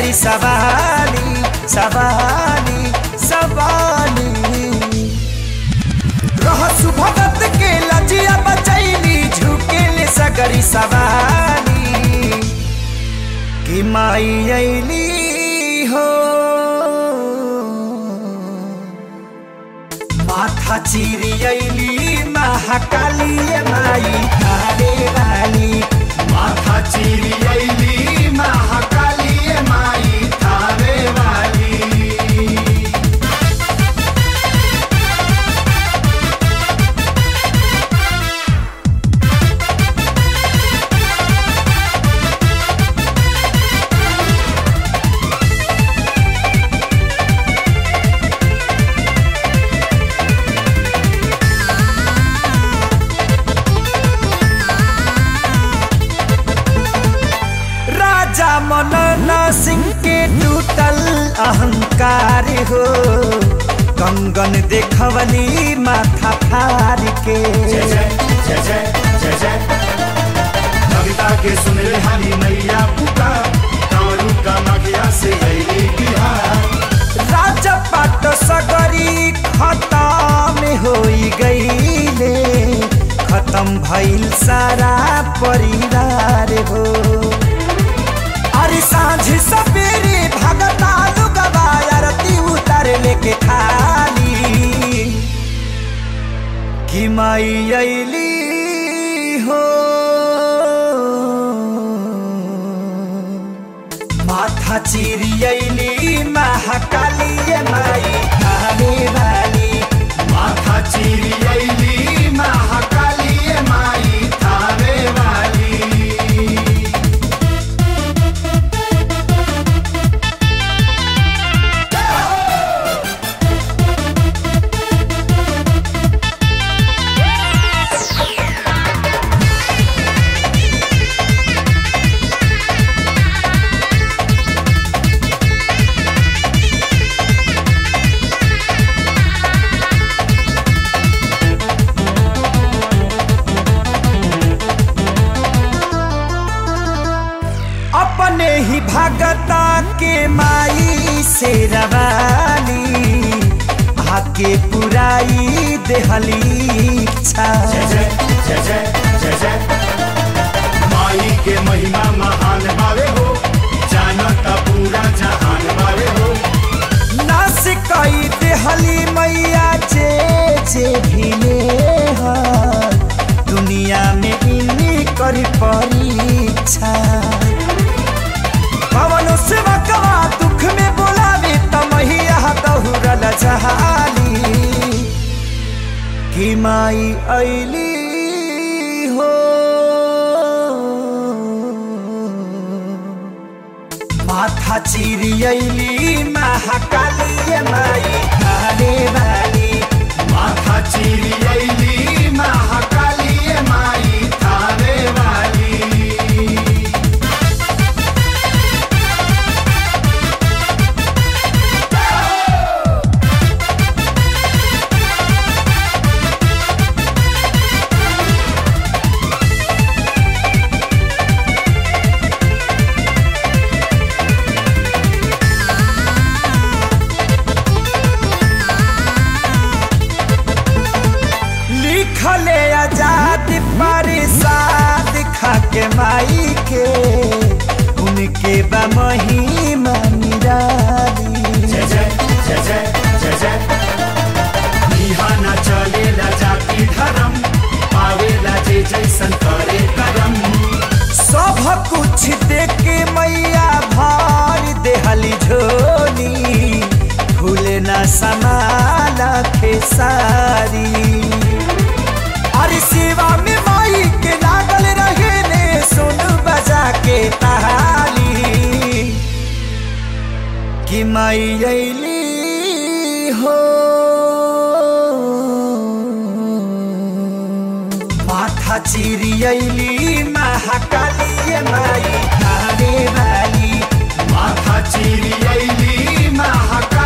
सगरी सवाली सवाली सवाली रह सुभगत के लजिया बचैली झुकेले सगरी सवाली कि माई अली हो माथा चिरी अली महाकाली माई थारे वाली माथा चिरी अली महाकाली माई थावे वाली राजा मनन सिंह के टूटल अहंकार हो कंगन देखवली माथा फार के जय जय जय जय जय जय कविता के सुन ले हरी मैया पुकार कारू का मगिया से अली बिहार राजा पाट सगरी खत्म होई गईले खत्म भइल सारा परिवार हो अरे सांझ सवेरे भगता लुगवा आरती उतार लेके खाली कि माई अली हो माथा चिरी अली महाकाली माई थाने वाली माथा चिरी अली महाकाली माई थावे वाली अपने ही भगता के माई से रवाली आके पुराई देहली इच्छा जय जय जय जय जय जय माई के महिमा महान बावे हो जानता पूरा जहान बावे हो नास कई देहली मैया जे जे भिले हर दुनिया में इन्हीं करी परीक्षा पवन सेवा कवा दुख में बोलावे तमहिया दहुरल जहाली कि माई अली हो माथा चिरी अली महाकाली माई थाने वाली माथा चिरी अली महाकाली माई थावे वाली लिखले आजाद परिसाद खाके माई के उनके बा महिमा निराली जय जय जय जय जय जय बिहाना चलेला जाति धर्म पावेला जे जैसन करे करम सब कुछ देख के मैया भार देहली झोली भूले ना समाला खेसारी अरे सेवा में माई के लागल रहे ने सुन बजा के ताली कि माई अली हो माथा चिरी अली महाकाली माई थाने वाली माथा चिरी अली महाकाली